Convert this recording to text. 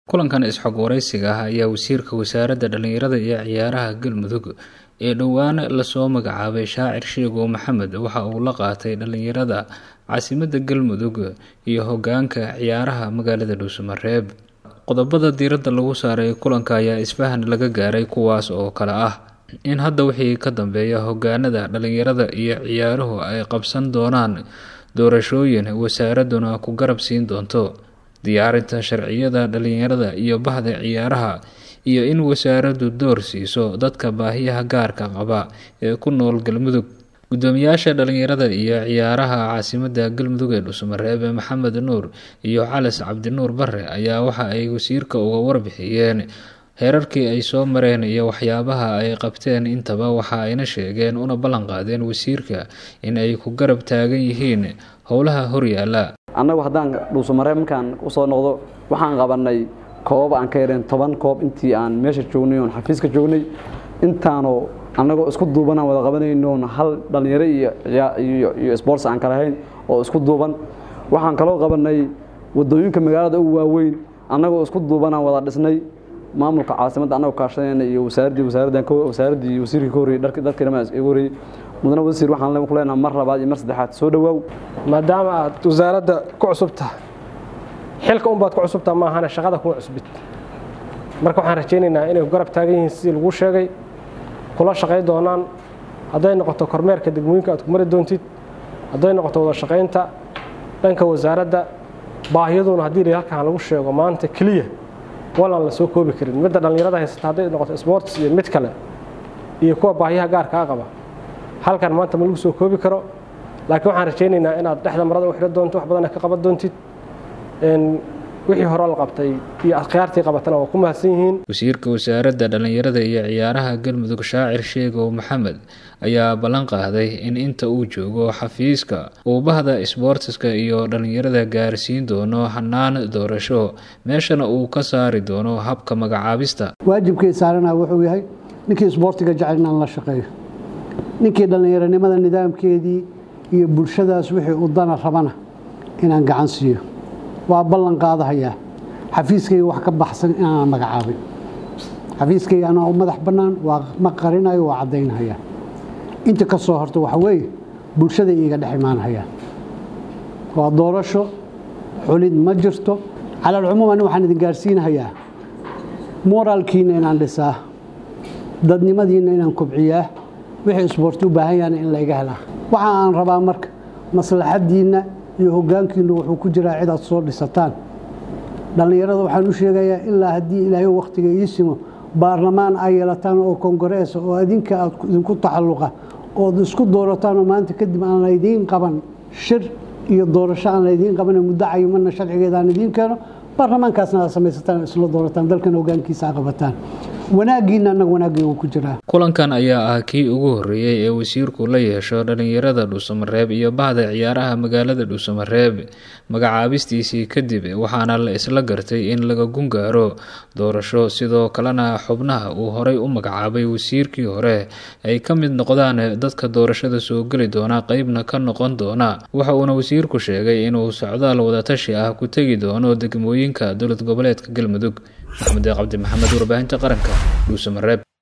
kulankan isxog waraysiga ah ayaa wasiirka wasaaradda dhallinyarada iyo ciyaaraha galmudug ee dhowaan lasoo magacaabay shaacir sheegow maxamed waxa uu la qaatay dhallinyarada caasimadda galmudug iyo hogaanka ciyaaraha magaalada dhuusamareeb qodobada diiradda lagu saaray kulanka ayaa isfahan laga gaaray kuwaas oo kale ah in hadda wixii ka dambeeya hogaanada dhallinyarada iyo ciyaaruhu ay qabsan doonaan doorashooyin wasaaraduna ku garab siin doonto diyaarinta sharciyada dhallinyarada iyo bahda ciyaaraha iyo in wasaaraddu door siiso dadka baahiyaha gaarka qaba ee ku nool galmudug gudoomiyaasha dhallinyarada iyo ciyaaraha caasimadda galmudug ee dhuusamareebe maxamed nuur iyo calas cabdinuur bare ayaa waxa ay wasiirka uga warbixiyeen heerarkii ay soo mareen iyo waxyaabaha ay qabteen intaba waxa ayna sheegeen una ballan qaadeen wasiirka in ay ku garab taagan yihiin howlaha horyaala annagu haddaan dhuusamareeb markaan usoo noqdo waxaan qabanay koobab aan ka yareen toban koob intii aan meesha joognay oon xafiiska joognay intaanoo annagoo isku duubanaan wada qabanaynoon hal dhallinyaro iyo sports aan kalahayn oo isku duuban waxaan kaloo qabanay wadooyinka magaalada u waaweyn annagoo isku duubanaan wada dhisnay maamulka caasimadda annagoo kaashanayna iyo wasaaraddii wasaaraddan wasaaraddii iyo wasiirkii ka horreeyey dharkii dharkii dhammaan iga horreeyey mudane wasiir waxaan ku leenahay mar labaad iyo mar saddexaad soo dhawaaw maadaama aad wasaaradda ku cusubtaha xilka unbaad ku cusubtaha ma ahane shaqada kuma cusbid marka waxaan rajaynaynaa inay ku garab taagan yihiin sidii laguu sheegay kula shaqay doonaan hadday noqoto kormeerka degmooyinka aad ku mari doontid hadday noqoto wada shaqaynta dhanka wasaaradda baahiyaduna haddii la halkaan lagu sheego maanta keliya walaan la soo koobi karin midda dhallinyarada haysata hadday noqoto sports iyo mid kale iyo kuwa baahiyaha gaarkaa qaba halkan maanta ma lagu soo koobi karo laakiin waxaan rajaynaynaa inaad dhexda marada u xidhan doonto wax badanna ka qaban doontid wixii hore la qabtay iyo akhyaartii qabatana waa ku mahadsan yihiin wasiirka wasaaradda dhallinyarada iyo ciyaaraha galmudug shaacir sheegow maxamed ayaa ballan qaaday in inta uu joogo xafiiska uu bahda isboortiska iyo dhallinyarada gaarsiin doono hanaan doorasho meeshana uu ka saari doono habka magacaabista waajibkay saarana wuxuu yahay ninkii isboortiga jecel inaan la shaqeeyo ninkii dhallinyaronimada nidaamkeedii iyo bulshadaas wixii u dana rabana inaan gacan siiyo waa ballan qaadahayaa xafiiskayga wax ka baxsan inaan magacaabin xafiiskayga anaa u madax bannaan waa ma qarinayo waa caddaynhayaa inta ka soo horta waxa weeye bulshada iiga dhex imaanhayaa waa doorasho xulid ma jirto calalcumuum ani waxaan idin gaarsiinhayaa moraalkiinna inaan dhisaa dadnimadiinna inaan kobciyaa wixii isboorti u baahan yahana in layga helaa waxa aan rabaa marka maslaxaddiinna iyo hoggaankiinnu wuxuu ku jiraa cid aad soo dhisataan dhallinyarada waxaan u sheegayaa ilaa haddii ilaahay wakhtiga ii simo baarlamaan ay yeelataan oo kongareesa oo adinka aad idinku taxalluqa ood isku doorataan oo maanta kadib aan laydiin qaban shir iyo doorasho aan laydiin qaban muddo cayimana sharcigeeda aan idiin keeno baarlamaankaasna aad samaysataan isla doorataan dalkan hoggaankiisa a qabataan wanaaggiinna annaga wanaaggeegu ku jiraa kulankan ayaa ah kii ugu horreeyey ee wasiirku la yeesho dhallinyarada dhuusamareeb iyo bahda ciyaaraha magaalada dhuusamareeb magacaabistiisii kadib waxaana la isla gartay in laga gungaaro doorasho sidoo kalena xubnaha uu horay u magacaabay wasiirkii hore ay ka mid noqdaan dadka doorashada soo geli doona qeybna ka noqon doona waxa uuna wasiirku sheegay inuu socdaal wadatashi ah ku tegi doono degmooyinka dowlad goboleedka galmudug maxamed cabdi maxamed warbaahinta qaranka dhuusamareeb